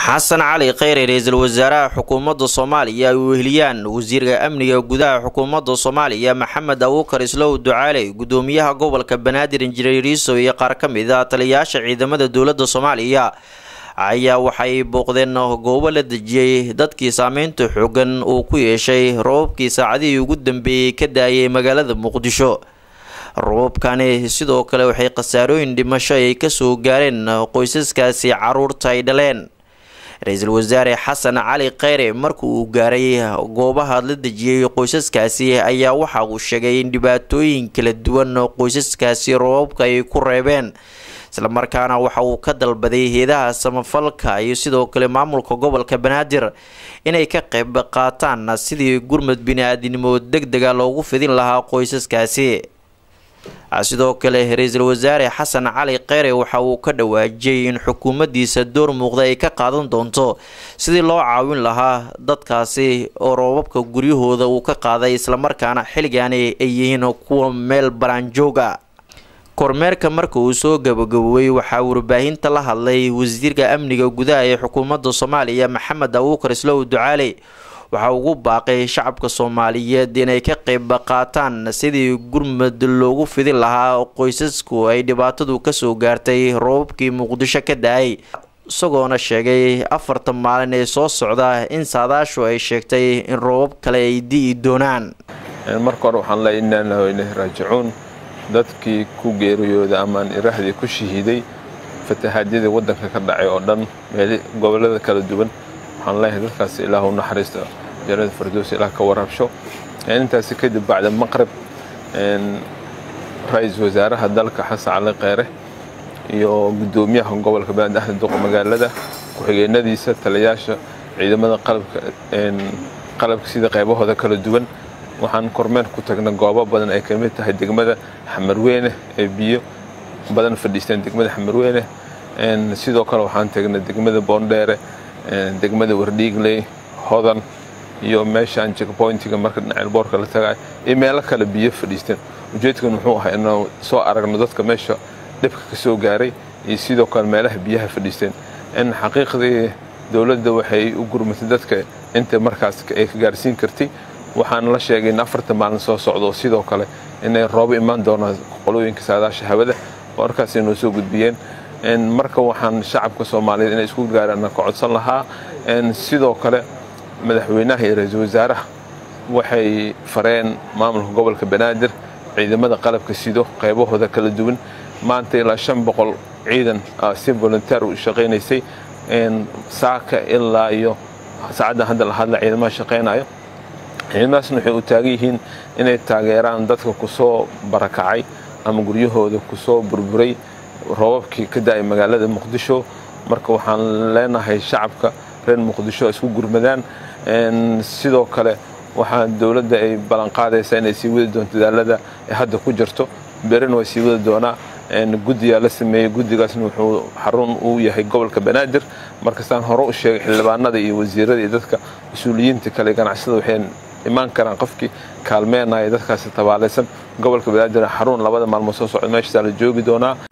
xasan cali kheyre ra-iisul wasaaraha xukuumadda soomaaliya ay weheliyaan wasiirka amniga gudaha xukuumadda soomaaliya maxamed abuukar islow ducaale gudoomiyaha gobolka banaadir injineer iisow iyo qaar ka mid a taliyayaasha ciidamada dowladda soomaaliya ayaa waxay booqdeen goobo la dejiyey dadkii saameynta xoogan uu ku yeeshay robabkii saacadihii ugu dambeeyey ka daayay magaalada muqdisho robabkani sidoo kale waxay khasaarooyin dhimasho ay kasoo gaareen qoysaskaasi caruurta ay dhaleen ra-iisul wasaare xasan cali kheyre marka uu gaaray goobaha la dejiyey qoysaskaasi ayaa waxa uu sheegay in dhibaatooyin kala duwan qoysaskaasi robabka ay ku reebeen islamarkaana waxa uu ka dalbaday heedaha samafalka iyo sidoo kale maamulka gobolka banaadir inay ka qayb qaataan sidii gurmad bini-aadinimo deg dega loogu fidin lahaa qoysaskaasi sidoo kale ra-iisul wasaare xasan cali kheyre waxa uu ka dhawaajiyey in xukuumaddiisa door muuqda ay ka qaadan doonto sidii loo caawin lahaa dadkaasi oo roobabka guryahooda uu ka qaaday islamarkaana xilligaani ay yihiin kuwa meel baraanjooga kormeerka marka uu soo gabagaboobay waxaa warbaahinta la hadlay wasiirka amniga gudaha ee xukuumadda soomaaliya maxamed abuukar islow ducaale waxaa ugu baaqay shacabka soomaaliyeed inay ka qayb qaataan sidii gurmad loogu fidin lahaa qoysasku ay dhibaatadu kasoo gaartay roobabkii muqdisho ka da-ay isagoona sheegay afartan maalin ee soo socda in saadaashu ay sheegtay in roobab kale ay di'i doonaan marka hore waxaan leeya innaa ilaahi wa ilaahi raajicuun dadkii ku geeriyooda amaan iraahdii ku shahiiday fatahaadyadii waddanka ka dhacay oo dhan meel gobollada kala duwan waxaan leeyahay dadkaas ilaah u naxariista jannada fardoos ilaah ka warabsho intaasi kadib bacda maqrib ra-iisul wasaaraha dalka xasan cali kheyre iyo gudoomiyaha gobolka banaadir ahmed duqa magaalada ku-xigeenadiisa taliyayaasha ciidamada qalabka sida qaybahooda kala duwan waxaan kormeer ku tagnay goobo badan ay ka mid tahay degmada xamarweyne ee biyo badan fadhiisteen degmada xamarweyne sidoo kale waxaan tagnay degmada boondheere degmada wardhiigley hodan iyo meeshaan jekboyntiga marka dhinaca boorka la tagay iyo meelo kale biyo fadhiisteen ujeedkan wuxuu ahaa inuu soo aragno dadka meesha dhibka ka soo gaaray iyo sidoo kale meelaha biyaha fadhiisteen in xaqiiqdii dowladda waxay u gurmatay dadka inta markaas ay ka gaarsiin kartay waxaana la sheegay in afartan maalin soo socdo sidoo kale inay roobo imaan doonaan qolooyinka saadaasha hawada oo markaas inoo soo gudbiyeen marka waxaan shacabka soomaaliyeed inay isku gaaraan ka codsan lahaa sidoo kale madaxweynaha iyo ra-iisul wasaaraha waxay fareen maamulka gobolka banaadir ciidamada qalabka sido qaybahooda kala duwan maanta ilaa shan boqol ciidan si volunteer u shaqaynaysay saaka ilaa iyo saacaddan hadda la hadla ciidamaha shaqaynayo ciidamadaasna waxay u taagan yihiin inay taageeraan dadka kusoo barakacay ama guryahooda kusoo burburay roobabkii ka da-ay magaalada muqdisho marka waxaan leenahay shacabka reer muqdisho isku gurmadaan sidoo kale waxaa dowladda ay ballanqaadaysaa inay sii wadi doonto dadaalada ay hadda ku jirto berina way sii wadi doonaa guddigaa la sameeyey guddigaasna wuxuu xarun uu yahay gobolka banaadir markastaan hore u sheegay xildhibaanada iyo wasiirada iyo dadka mas-uuliyiinta kale ganacsada waxay imaan karaan qofkii kaalmeenaya dadkaasi tabaalaysan gobolka banaadir xarun labada maalmood soo socda meeshaasaa la joogi doonaa